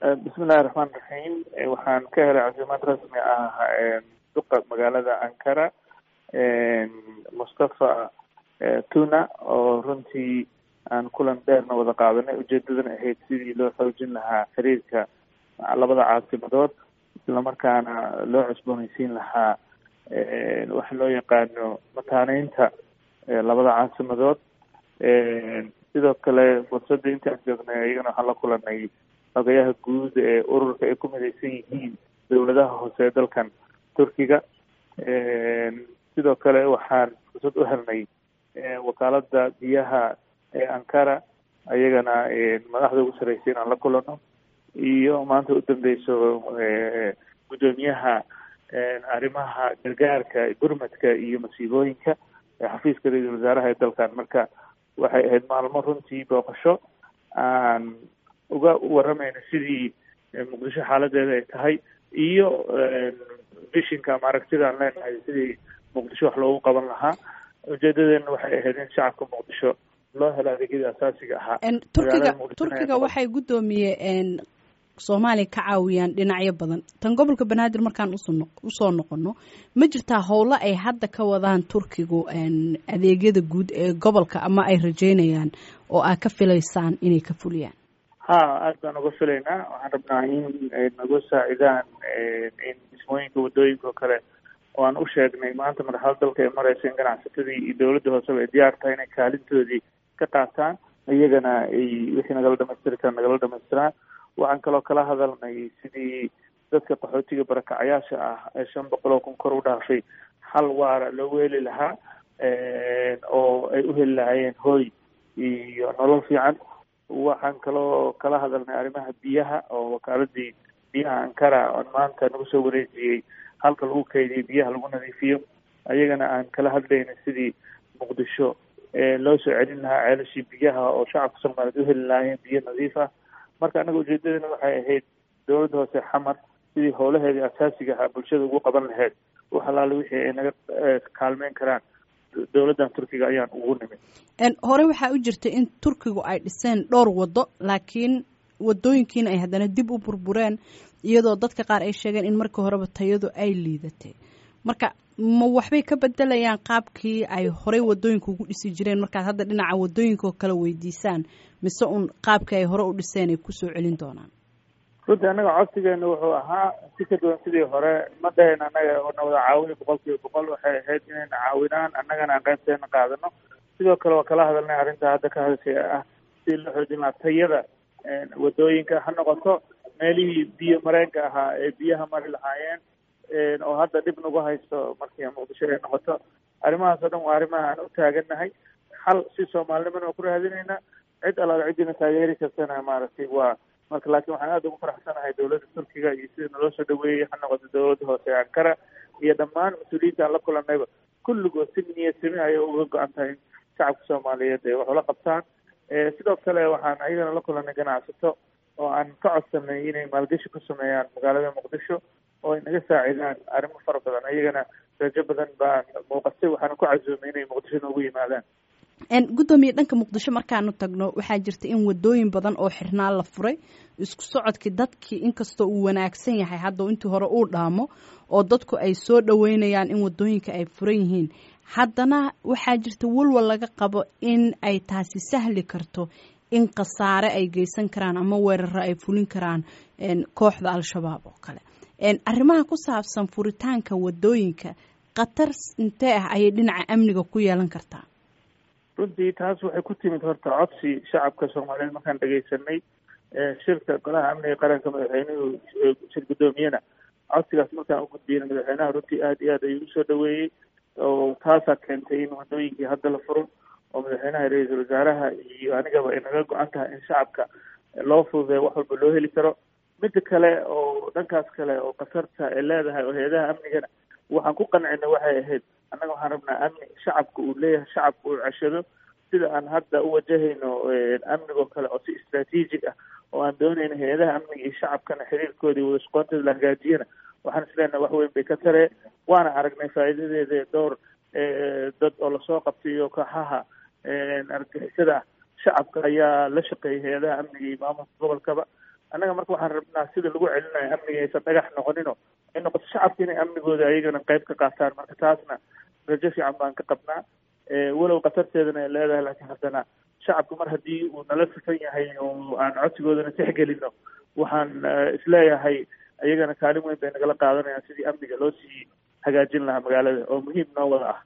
bismillahi raxmaan raxiim waxaan ka helay casimaad rasmi ah duqa magaalada ankara mustafa tuna oo runtii aan kulan dheerna wada qaadanay ujeedadana ahayd sidii loo xoojin lahaa xiriirka labada caasimadood islamarkaana loo cusboonaysiin lahaa waxa loo yaqaano mataaneynta labada caasimadood sidoo kale fursadda intaan joognay ayagana waxaan la kulanay xogayaha guud ee ururka ay ku midaysan yihiin dowladaha hoose ee dalkan turkiga sidoo kale waxaan fursad u helnay wakaalada biyaha ee ankara ayagana madaxda ugu sarreysay inaan la kulano iyo maanta u dambeyso guddoomiyaha arrimaha gargaarka gurmadka iyo masiibooyinka xafiiska ra-iisul wasaaraha ee dalkan marka waxay ahayd maalmo runtii booqasho aan uga waramayno sidii muqdisho xaaladeeda ay tahay iyo bishinka ama aragtida aan leenahay sidii muqdisho wax loogu qaban lahaa ujeedadeena waxay ahayd in shacabka muqdisho loo helo adeegyadii asaasiga ahaa turkiga turkiga waxay guddoomiye soomaaliya ka caawiyaan dhinacyo badan tan gobolka banaadir markaan usoo noqono ma jirtaa howlo ay hadda ka wadaan turkigu adeegyada guud ee gobolka ama ay rajeynayaan oo aad ka filaysaan inay ka fuliyaan ha aad baan uga filaynaa waxaan rabnaa in nagu saacidaan in dhismooyinka wadooyinka oo kale oo aan u sheegnay maanta marxalad dalka ay mareysa in ganacsatadii iyo dowladda hooseba ay diyaar tahay inay kaalintoodii ka qaataan iyagana ay wixii nagala dhamaystiri karaan nagala dhamaystiraan waxaan kaloo kala hadalnay sidii dadka qaxootiga barakacayaasha ah ee shan boqol oo kun kor u dhaafay xal waara loogu heli lahaa oo ay u heli lahaayeen hooy iyo nolol fiican waxaan kaloo kala hadalnay arrimaha biyaha oo wakaaladii biyaha ankara oon maanta nagu soo wareejiyey halka lagu keydiyay biyaha lagu nadiifiyo ayagana aan kala hadlayna sidii muqdisho loo soo celin lahaa ceelashii biyaha oo shacabka soomaaliyeed u heli lahaayeen biyo nadiif ah marka annaga ujeedadana waxay ahayd dowladda hoose xamar sidii howlaheedii asaasiga ahaa bulshada ugu qaban lahayd wax alaale wixii ay naga kaalmeyn karaan dowladdan turkiga ayaan ugu nimid hore waxaa u jirta in turkigu ay dhiseen dhowr waddo laakiin wadooyinkiina ay haddana dib u burbureen iyadoo dadka qaar ay sheegeen in markii horeba tayadu ay liidatay marka ma waxbay ka bedelayaan qaabkii ay horey wadooyinka ugu dhisi jireen markaad hadda dhinaca wadooyinkaoo kale weydiisaan mise un qaabkii ay hore u dhiseen ay kusoo celin doonaan runtii annaga codsigeena wuxuu ahaa si ka duwan sidii hore ma dhahayn annaga na wada caawini boqol kiiba boqol waxay ahayd inayna caawinaan annagana aan qaybteena qaadano sidoo kale waa kala hadalnay arrinta hadda ka hadashay ah sidii loo xoojin lahaa tayada wadooyinka ha noqoto meelihii biyo mareenka ahaa ee biyaha mari lahaayeen oo hadda dhib nagu haysto markii muqdisho ay noqoto arrimahaas oo dhan waa arrimaha aan u taagannahay xal si soomaalinimana waa ku raadinaynaa cid allaala ciddina taageeri kartana maaragtay waa marka laakiin waxaan aada ugu faraxsanahay dowladda turkiga iyo sida naloo soo dhaweeyey ha noqoto dowladda hoose ee ankara iyo dhammaan mas-uuliyiinta aan la kulanayba kulligood si niyad sami ayay uga go-an tahay in shacabka soomaaliyeed ay wax ula qabtaan sidoo kale waxaan ayagana la kulanay ganacsato oo aan ka codsanay inay maalgashi ku sameeyaan magaalada muqdisho oo ay naga saacidaan arrimo fara badan ayagana rajo badan baan muuqatay waxaana ku casuumay inay muqdisho noogu yimaadaan guddoomiye dhanka muqdisho markaanu tagno waxaa jirta in wadooyin badan oo xirnaa la furay isku socodkii dadkii inkastoo uu wanaagsan yahay hadda intii hore uu dhaamo oo dadku ay soo dhaweynayaan in wadooyinka ay furan yihiin haddana waxaa jirta walwal laga qabo in ay taasi sahli karto in khasaare ay geysan karaan ama weeraro ay fulin karaan kooxda al-shabaab oo kale arrimaha ku saabsan furitaanka wadooyinka khatar intee ah ayay dhinaca amniga ku yeelan kartaa runtii taas waxay ku timid horta codsi shacabka soomaaliyeed markaan dhegaysanay shirka golaha amniga qaranka madaxweynuhu shir guddoomiyena codsigaas markaan u gudbiyena madaxweynaha runtii aada iyo aad ayuu usoo dhaweeyey oo taasaa keentay in wadooyinkii hadda la furo oo madaxweynaha ra-iisul wasaaraha iyo anigaba ay naga go-an tahay in shacabka loo fududeeyo wax walba loo heli karo midda kale oo dhankaas kale oo khatarta ay leedahay oo hay-adaha amnigana waxaan ku qancinay waxay ahayd annaga waxaan rabnaa amni shacabka uu leeyahay shacabka uu ceshado sida aan hadda u wajahayno amnigoo kale oo si istraatiijig ah oo aan doonayno hay-adaha amniga iyo shacabkana xiriirkoodii wada shaqoontooda la hagaajiyana waxaan isleenahay wax weyn bay ka taree waana aragnay faa'iidadeeda dhowr dad oo lasoo qabtayo kooxaha argixisada ah shacabka ayaa la shaqeeyay hay-adaha amniga iyo maamulka gobolkaba annaga marka waxaan rabnaa sida lagu celinayo amniga aysan dhagax noqonino ay noqoto shacabka inay amnigooda ayagana qayb ka qaataan marka taasna rajo fiican baan ka qabnaa walow khatarteedana ay leedahay laakiin haddana shacabku mar haddii uu nala sifan yahay oo aan codsigoodana tixgelino waxaan isleeyahay iyagana kaalin weyn bay nagala qaadanayaan sidii amniga loo sii hagaajin lahaa magaalada oo muhiim noo wada ah